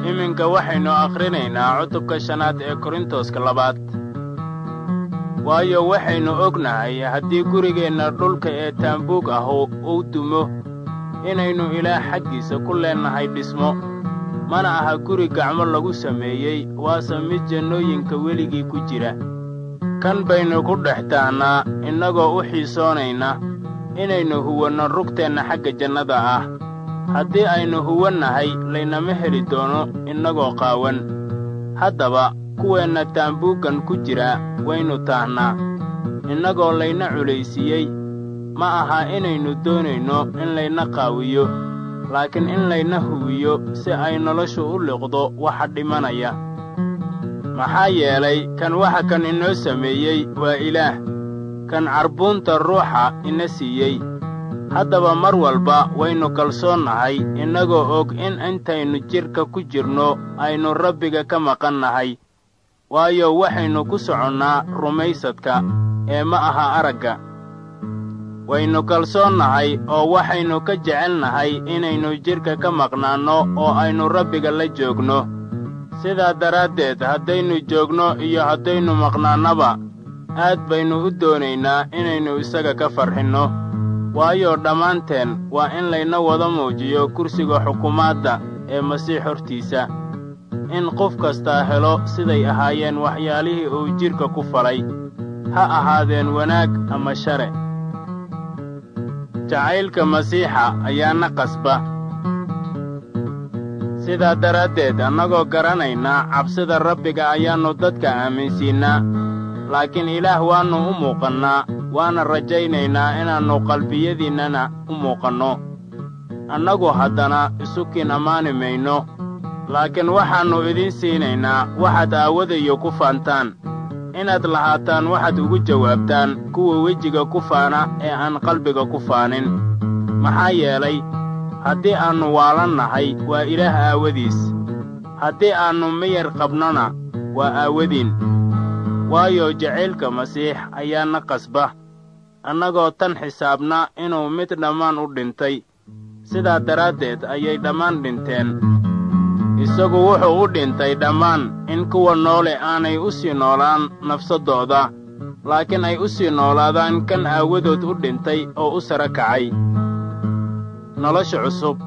iminka waxaynu akhrinaynaa cutubka shanaad ee korintoska labaad waayo waxaynu ognahay haddii gurigeenna dhulka ee taambuug ah uu dumo inaynu ilaah xaggiisa ku leennahay dhismo mana aha guri gacmo lagu sameeyey waase mid jannooyinka weligii ku jira kan baynu ku dhex taahnaa innagoo u xiisoonayna inaynu huwanno rugteenna xagga jannada ah haddii aynu huwannahay laynama heli doono innagoo qaawan haddaba kuweenna taambuuggan ku jira waynu taahnaa innagoo layna culaysiiyey ma aha inaynu doonayno in layna qaawiyo laakiin in layna huwiyo si ay noloshu u liqdo waxa dhimanaya maxaa yeelay kan waxa kan inoo sameeyey waa ilaah kan carbuunta ruuxa ina siiyey haddaba mar walba waynu kalsoonnahay innagoo og in intaynu jidhka ku jirno aynu rabbiga ka maqan nahay waayo waxaynu ku soconnaa rumaysadka ee ma aha aragga waynu kalsoonnahay oo waxaynu ka jecelnahay inaynu jidhka ka maqnaanno oo aynu rabbiga la joogno sidaa daraaddeed haddaynu joogno iyo haddaynu maqnaannaba aad baynu u doonaynaa inaynu isaga ka farxinno waayo dhammaanteen waa in layna wada muujiyo kursiga xukumaadda ee masiix hortiisa in qof kastaa helo siday ahaayeen waxyaalihii uu jidhka ku falay ha ahaadeen wanaag ama share jacaylka masiixa ayaana qasba sidaa daraaddeed annagoo garanayna cabsida rabbiga ayaannu dadka aaminsiinnaa laakiin ilaah waannu u muuqannaa waana rajaynaynaa inaannu qalbiyadiinnana u muuqanno annagu haddana isukiin ammaani mayno laakiin waxaannu idiin siinaynaa waxaad aawadayo ku faantaan inaad lahaataan waxaad ugu jawaabtaan kuwa wejiga ku faana ee aan qalbiga ku faanin maxaa yeelay haddii aannu waalannahay waa ilaah aawadiis haddii aannu miyar qabnona waa aawadiin waayo jacaylka masiix ayaana qasba annagoo tan xisaabna inuu mid dhammaan u dhintay sidaa daraaddeed ayay dhammaan dhinteen isagu wuxuu u dhintay dhammaan in kuwa noole aanay u sii noolaan nafsaddooda laakiin ay u sii noolaadaan kan aawadood u dhintay oo u sara kacay nolosha cusub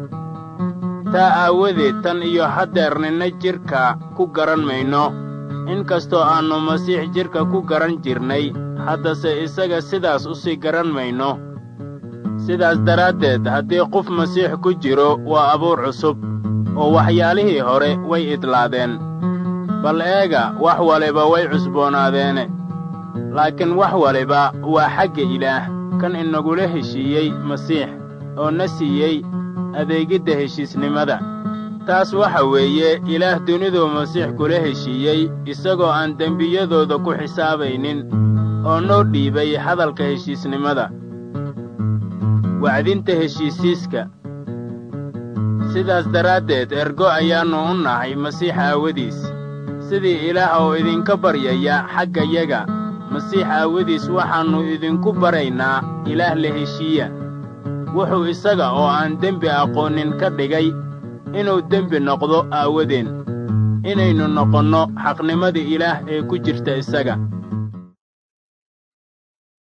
taa aawadeed tan iyo haddeer ninna jidhka ku garan mayno in kastoo aannu masiix jidhka ku garan jirnay haddase isaga sidaas u sii garan mayno sidaas daraaddeed haddii qof masiix ku jiro waa abuur cusub oo waxyaalihii hore way idlaadeen bal eega wax waliba way cusboonaadeene laakiin wax waliba waa xagga ilaah kan inagula heshiiyey masiix oo na siiyey adeegidda heshiisnimada taas waxa weeye ilaah duniduu masiix kula heshiiyey isagoo aan dembiyadooda ku xisaabaynin oo noo dhiibay hadalka heshiisnimada wacdinta heshiisiiska sidaas daraaddeed ergo ayaannu u nahay masiix aawadiis sidii ilaah oo idinka baryaya xaggayaga masiix aawadiis waxaannu idinku baraynaa ilaah la heshiiya wuxuu isaga oo aan dembi aqoonin ka dhigay inuu dembi noqdo aawadeen inaynu noqonno xaqnimadii ilaah ee ku jirta isaga